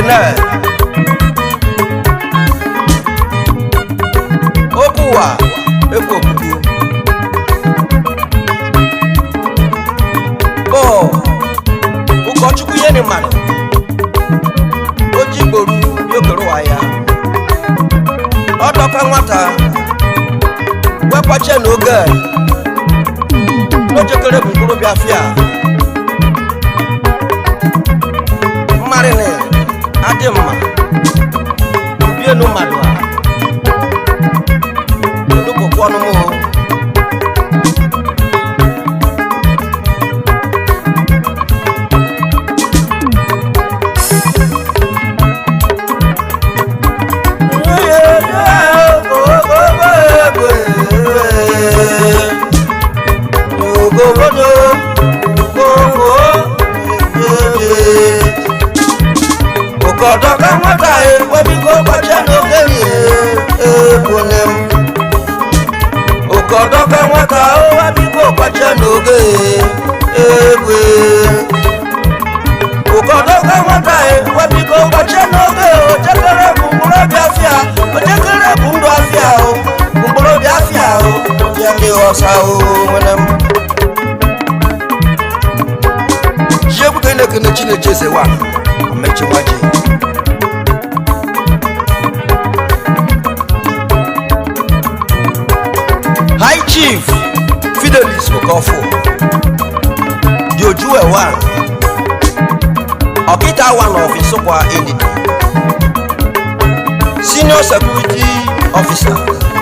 ekene okwu ụwa ekwu okwukwu bụ ụkọchukwu ihe ni mmadụ o ji gboru yokere ụwa ya ọ dọka nwata wekwache n'oge n'ojekere bụ mkpụrụ biafia mmarịnị adị mma bienu mmadụ a olugokwu ọnụmụ ụkọdọ ka nwata ewebiko gbacha n'oge ebune m ụkọdọ ka nwata owebiko gbacha n'oge egwe ụkọdọ ka nwata ewebiko gbacha n'oge ojekere bụ mkpụrụ biafia ojekere bụ ndụ afia o mkpụrụ biafia o bịa ndị ọsa o nwere m jiegbuke na-ekene chineche ezewa omechiwaji high chief fidelis okofo diojuwe one ọkịta one of isokwa endidi senior security officer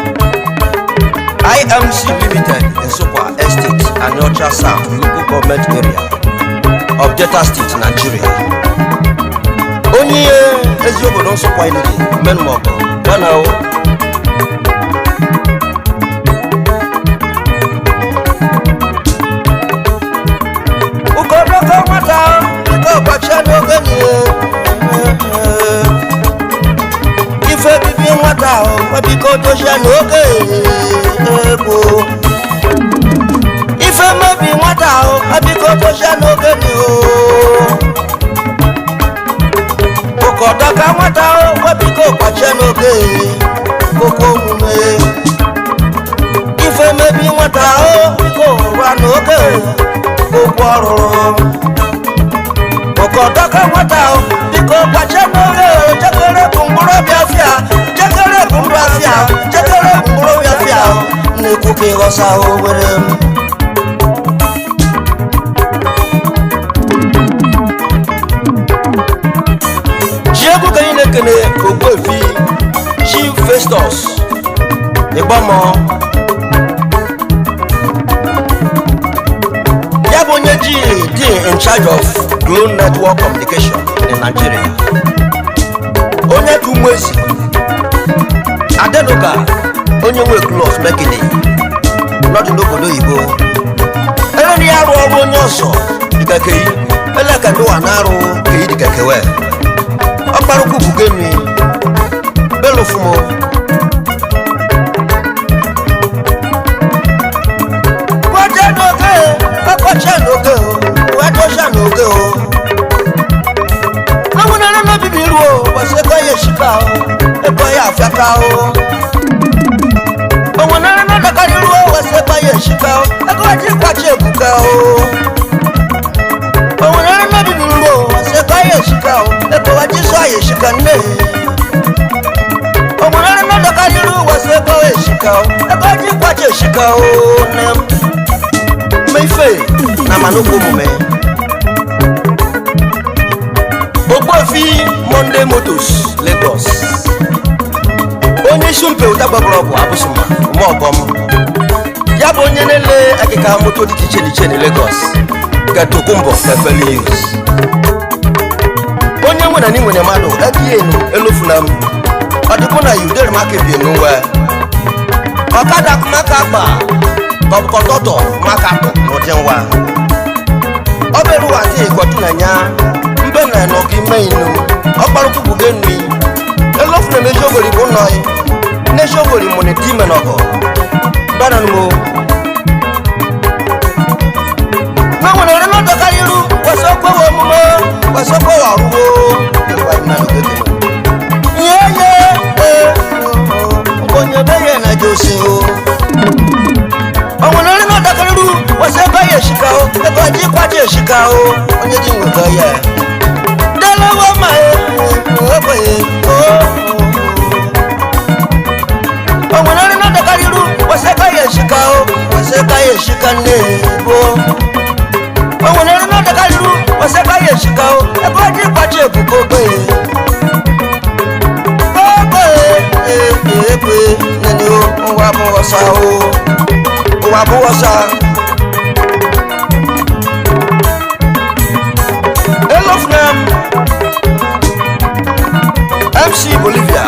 imc limited nsokwa estate aniocha south local government area of delta state nigeria onye ihe ezi obodo nsokwa endidi menmọgọ yana o ụkọdọkọ nwata biko gbachie n'oge nie ife bibi nwata ahụ biko dochie n'oge egbo ife mebi nwata ahụ biko dochie n'oge ni o ụkọdọka nwata ahụ biko gbachie n'oge koko omume ife mebi nwata ahụ biko rụa n'oge okwu ọrụrụ ụkọdọka nwata ahụ biko gbache n'oge jekere bụ mkpụrụ biafia jekere bụ ndụ afia jekere bụ mkpụrụ biafia na-ekwu ka ịghọsa ahụ were m ji egwu ka anyị na-ekene ogbuefi chief festus ịgbamọ ya bụ onye ji dị in charge of Glo network communication in nigeria onye ka umezi adenuga onye nwe klos mekini nọdụ n'obodo oyibo ereri ya arụ ọrụ onye ọsọ dịkakeyi eleka ndị wa na-arụ keyi dịkakewe ọkparụkwu bugemi belofumo kọjá n'oge kọkọjá n'oge o wẹdọjá n'oge o àwọn ẹran náà bíbí irú o wọ́sẹ̀ kọ́ yẹ ṣìkà o ẹ̀kọ́ yẹ àfẹ́ká o àwọn ẹran náà dọ̀ka irú o wọ́sẹ̀ kọ́ yẹ ṣìkà o ẹ̀kọ́ jí pàṣẹ èbùkẹ́ o àwọn ẹran náà bíbí irú o wọ́sẹ̀ kọ́ yẹ ṣìkà o ẹ̀kọ́ wá jí sọ àyè ṣìkà nílẹ̀ àwọn ẹran náà dọ̀ka irú o wọ́sẹ̀ kọ́ yẹ ṣìkà o ẹ̀kọ́ jí pàṣẹ ṣìkà o nẹ́ẹ̀mù ife na manukwu omume ogbuefi monday motos lagos onye isi mpe ụta gbabara ọgwụ abụsụma umeọgọm ya bụ onye na-ele akịka moto dị iche iche na lagos gatokumbo efelius onye nwere na nwere mmadụ ekienu elofunam ọdịbụ na yudere maka ebie n'uwe ọkada maka agba kọtọtọ maka tụ n'ụdị nwa ọ bụrụ ụwa dị ịkwọtụ na nya mbe na nọgị ime inu ọkparụkwụ bụ nri elofu na meji ogori bụ nọ neji ogori mụ na eti ime nọgọ bana numo na nwere ọrụ n'ọdọ karịa iru kwesị okwewe omume kwesị okwewe ọrụwo o onye dị nwego ya delewe ma ekweghị o nwere nri na-adakarịru wesịka ya eshika o wesịka ya eshika nne bo o nwere nri na-adakarịru wesịka ya eshika o ebe ọ dị ịkpachi ebubo ogbenye ogbenye ekwe nene o ụwa bụ ọsa o ụwa bụ ọsa elofnem mc bolivia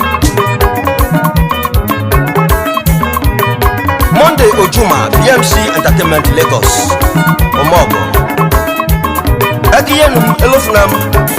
monday ojuma bmc entertainment lagos omogo ekiyenum elofnem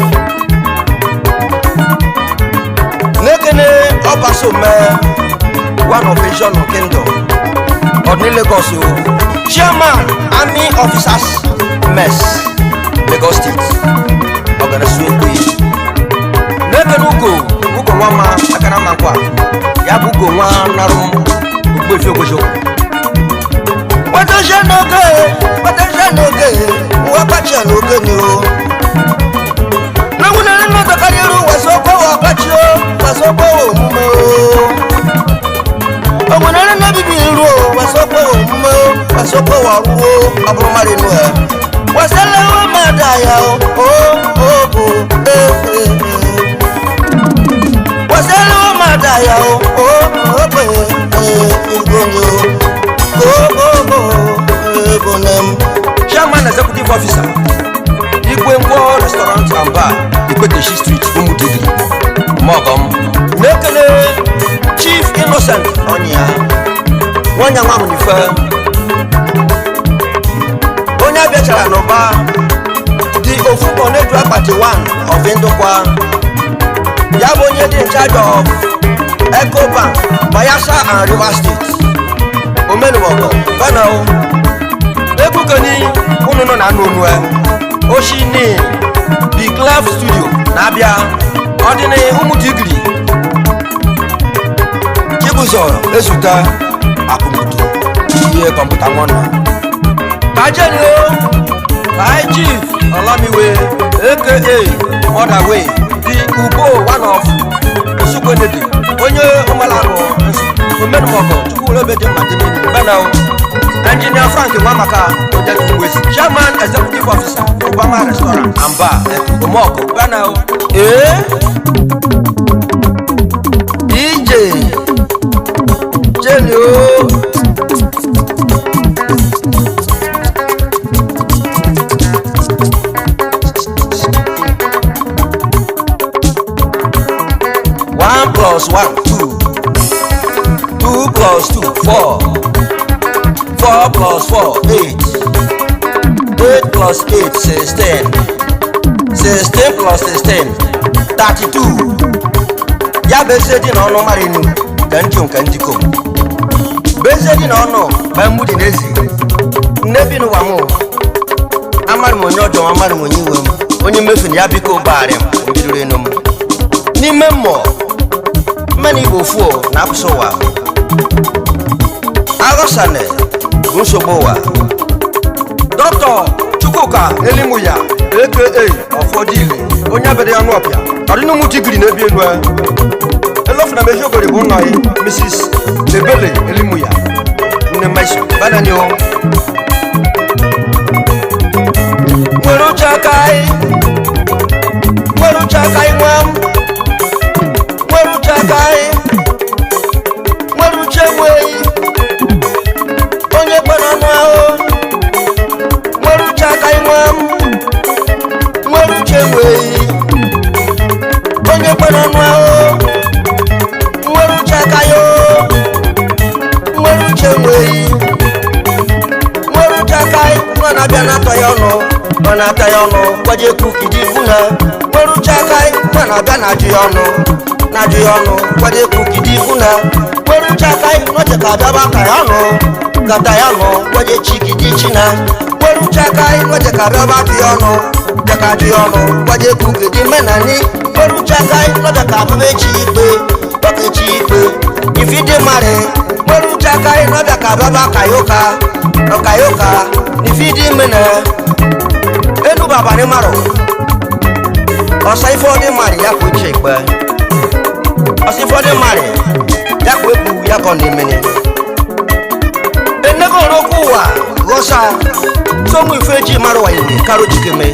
n'ekene ọbaso mee one of vision kingdom ọdún lagos o chairman army officers mess lagos state ọganasu ekwe n'ekene ugo ugo nwa ma akara ma nkwa ya bụ ugo nwa narụ ogbefi ogbochokwu gbadoshe n'oge gbadoshe n'oge nwa kpachia n'oge ni o n'ewunere n'ọdọkarị iru wasokwowa ọkpachi o wasokwowa omume o omunere n'ebibi iru o wasokwowa omume o wasokwowa ọrụ o ọ bụrụ mmadụ inu ya waselewe mmadụ aya o o o o e e e waselewe mmadụ aya o o o e e igonyo o o o egonem chairman executive officer igwe ngwo restaurant and bar ikweteshi street umudigiri mogom na-ekele chief innocent ọnya nwanya nwa munife onye abịachara n'ụba dị ofu oneju akpati 1 of ndụkwa ya bụ onye dị in charge of ecobank bayelsa and rivers state omenuwogo benel ebukeni unu nọ na anụ onue oshini the clef studio na-abịa ọdịnị ụmụdigiri chibụzọ ezute akụmutu ihe kọmputa nwanna kajenio kai chief olamiwe aka motherway the ugbo one of osukwenedi onye ụmalarụ omenumọgọ chukwulobeji mmadịmini benel engineer frank nwamaka ojetuwesi chairman executive officer obama restaurant and bar omoko benel ee dj jeni o one plus one two two plus two four four plus four eight eight plus eight sixteen sixteen plus sixteen thirty-two ya bụ eze dị n'ọnụ mara enu ka ndị nke ndị kom bụ eze dị n'ọnụ ma mgbudi n'ezi nne bi n'ụwa mụ amarị m onye ọjọọ amarị m onye iwe m onye mmefu na ya biko ụgbọgharị m mbidoro enu m n'ime mmụọ mmenụ igbo fuo na apụsị ụwa aghọsane bụ nsogbu ụwa dọkịta chukwuka elimuya aka ọfọdụile onye abịara ya n'ọpịa ọdịnụmụ digiri na-ebi elu ya elofuna m eziogori bụ nna ya mrs ebele elimuya nne maiso banani o nwere uche aka anyị nwere uche aka anyị nwa m nwere uche aka anyị nwere uche nweghị onye kwere ọnụ ahụ nwere uche aka anyị nwa m nwere uche nweghị onye kwere ọnụ ahụ nwere uche aka ya o nwere uche nweghị nwere uche aka anyị nwa na-abịa na-atọ ya ọnụ ọ na-ata ya ọnụ gwaje kukidi ifu na nwere uche aka anyị nwa na-abịa na-ajụ ya ọnụ na-ajụ ya ọnụ gwaje kukidi ifu na nwere uche aka anyị nọche ka abịaba ka ya ọnụ kata ya ọnụ gwaje chikidi china nwere uche aka anyị nọche ka abịaba ka ya ọnụ jaka ajụ ya ọnụ gwaje kukidi menani nwere uche aka anyị nọche ka abịaba echi ikpe dọka echi ikpe ifidi mari nwere uche aka anyị nọche ka abịaba ka ya ụka ọka ya ụka ifidi mene abalị marụ ọsa ife ọdị marị ya kwa uche ikpe ọsa ife ọdị marị ya kwa ekwu ya ka ọ na-emene enego n'okwu ụwa ghọsa somu ife ji mara wa iwe karo jikeme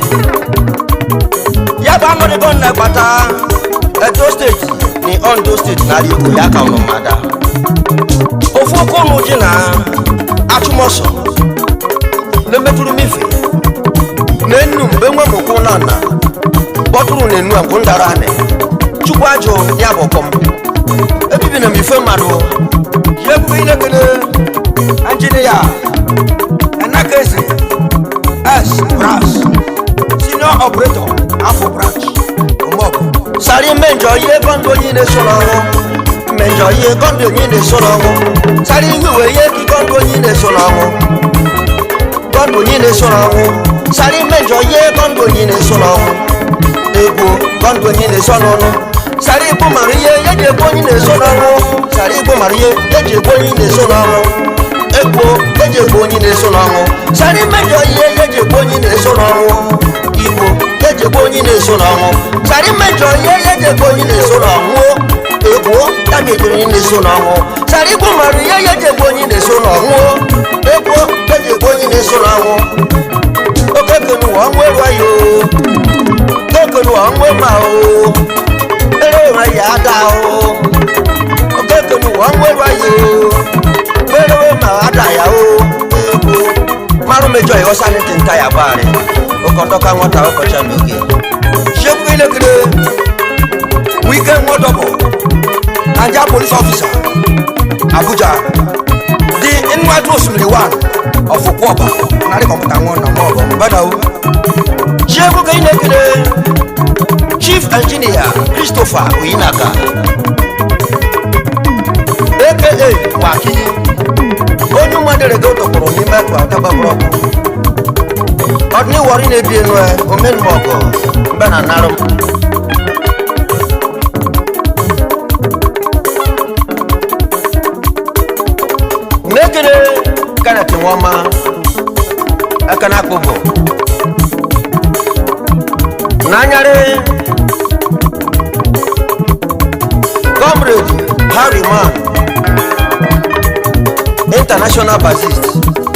ya bụ anọdịgo nna gbata edo steeti na ondo steeti na igbo ya ka ụnụ mada ofu oke ụnụ ji na achụmọsọ na-emetụrụ mife na enu mgbe nwe m okwu na nna kpọtụrụ na enu agwụ ndara anị chukwu ajụ ya bụ kọm ebibi na m ife mmadụ ya ebubo ilekele injinia enakezi s bras senior operator afọ branch ụmọgụ sari mmejọ ihe kọndụ onye na-eso n'ọrụ mmejọ ihe kọndụ onye na-eso n'ọrụ sari ihe uwe ihe ki kọndụ onye na-eso n'ọrụ kọndụ onye na-eso n'ọrụ sari mmejọ ihe kọndụ onye na-eso n'ọrụ egwu kọndụ onye na-eso n'ọrụ sari igbo mara ihe ya ji egbu onye na-eso n'ọrụ sari igbo mara ihe ya ji egbu onye na-eso n'ọrụ egwu eji egbu onye na-eso n'ọrụ sari mmejọ ihe ya ji egbu onye na-eso n'ọrụ igbo eji egbu onye na-eso n'ọnwụ sari mmejọ ihe ya eji egbu onye na-eso n'ọnwụ egwu ya mejiri onye na-eso n'ọnwụ sari igbo mara ihe ya eji egbu onye na-eso n'ọnwụ egwu eji egbu onye na-eso n'ọnwụ okekenu ọnwụ eru ayo okekenu ọnwụ ma o ere ụra ya ada o okekenu ọnwụ eru ayo ere ma ada ya o egwu marụ mejọ ya ọsa ntị nta ya baarị ụkọtọka nwata ụkọcha n'oge shekwu ilekere wike nwọdọbọ naija polis ọfisa abuja dị nnwaju osimiri wan ọfụkwọba narị kọmputa nwụọ na mọbụ mbadawo shekwu ka ilekere chief engineer christopher oyinaka aka waki onye mmadụ tọkpọrọ n'ime akpa ọtababụrụ ọkụ ọdún ìwọrí ni ebi enu ẹ omen mọgọ mbẹ na narụ m mmekere kenneth nwoma aka na akpụbụ n'anyarị comrade harry man international bassist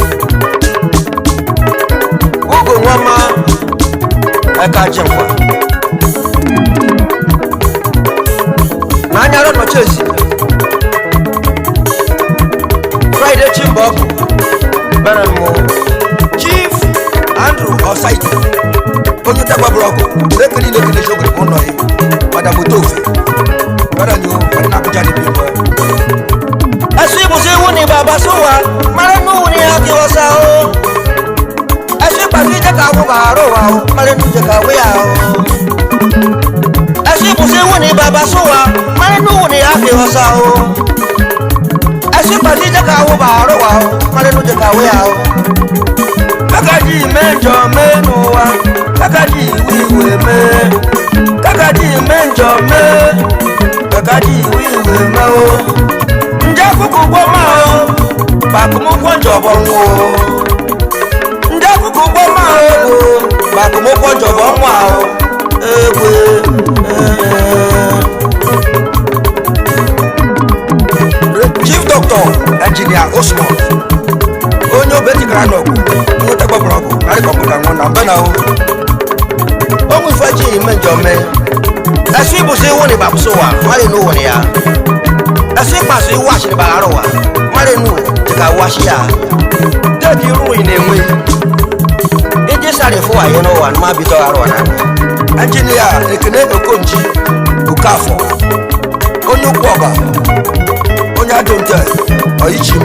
ugo nwama ẹka jinkwa n'anyara nọchi ezi friday chimbọkụ bere mụ chief andrew osaiti onye tagbaburu ọgụ lekiri lekiri shogiri ụlọ ya madamoto ofe bere nyo ọdị na abuja níbi ìlú ẹ. ẹsùn ibùsùn iwu ni bàbá sùnwà mara nù ní akí ọsà o ẹsùn ìpàdé jẹ ká wọ bàárò wa o mara nù jẹ ká wé ya o. ẹsùn ibùsùn iwu ni bàbá sùnwà mara nù ní akí ọsà o. ẹsùn ìpàdé jẹ ká wọ bàárò wa o mara nù jẹ ká wé ya o. kàkàjì mẹ́jọ mẹ́nu wa kàkàjì wíwèé mẹ́ kàkàjì mẹ́jọ mẹ́ kàkàjì wíwèé mẹ́ o ndị akụkụ ụgbọ ma o gbakụmụkwọ njọbọ nwa o ndị akụkụ ụgbọ ma o gbakụmụkwọ njọbọ nwa o egwe chief doctor engineer osman onye obetikara n'ọgụ nweta gbabara ọgụ narị kọmputa nwa na mbe na o onwe ife ji ime njọ mee ẹsùn ibùsùn iwu ni bàbùsùn wa mmadụ n'ụwa ni ya ẹsùn ìpàṣẹ iwu àṣírí bàárọ̀ wa mmadụ nù jìkà wá sí ya déèkì irú yìí na-enwe iji sáré fún wàyé n'ụwa ní má bi tọ́ arọ na ẹnjìnìà ekene okonji okafọ onye ukwu ọba onye adonte ọyịchi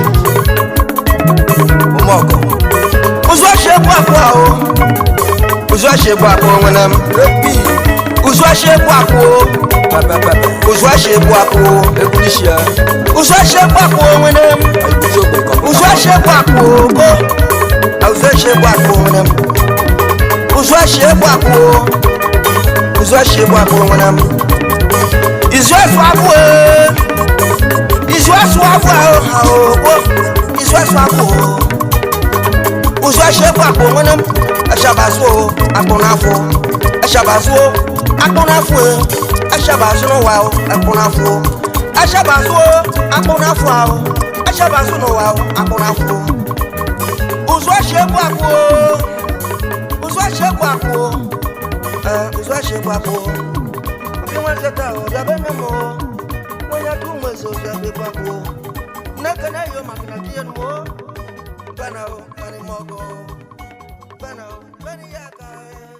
m ụmụọgọ ụzụ ọchị egwu akụ ahụ ụzụ ọchị egwu akụ nwere m repi ụzụ ọchị egwu akụ ụzụ ọchị egwu akụ Ekunishia, ụzụ ọchị egwu akụ nwere m Ibuzo Gbẹ̀kọ̀. ụzụ ọchị egwu akụ go ụzụ ọchị egwu akụ nwere m ụzụ ọchị egwu akụ ụzụ ọchị egwu akụ nwere m izu esu abụ ee izu esu abụ ahụ ha o izu esu abụ o ụzụ ọchị egwu akụ nwere m echaba ẹṣabaṣu o akpọnafo ẹṣabaṣu o akpọnafo e ẹṣabaṣu no wa o ẹkpọnafo ẹṣabaṣu o akpọnafo a o ẹṣabaṣu no wa o akpọnafo uzu ẹṣẹ bu akpo uzu ẹṣẹ bu akpo ẹ uzu ẹṣẹ bu akpo bí wọn ṣe ta ọ dàbẹ ní mọ wọn yẹ kí wọn ṣe ọṣẹ bí bu akpo nẹkẹ náà yóò máa fi nàkí yẹn mọ bẹ́ẹ̀ náà ó bẹ́ẹ̀ ni mọ ọgọ bẹ́ẹ̀ náà ó bẹ́ẹ̀ ni yá ká ẹ.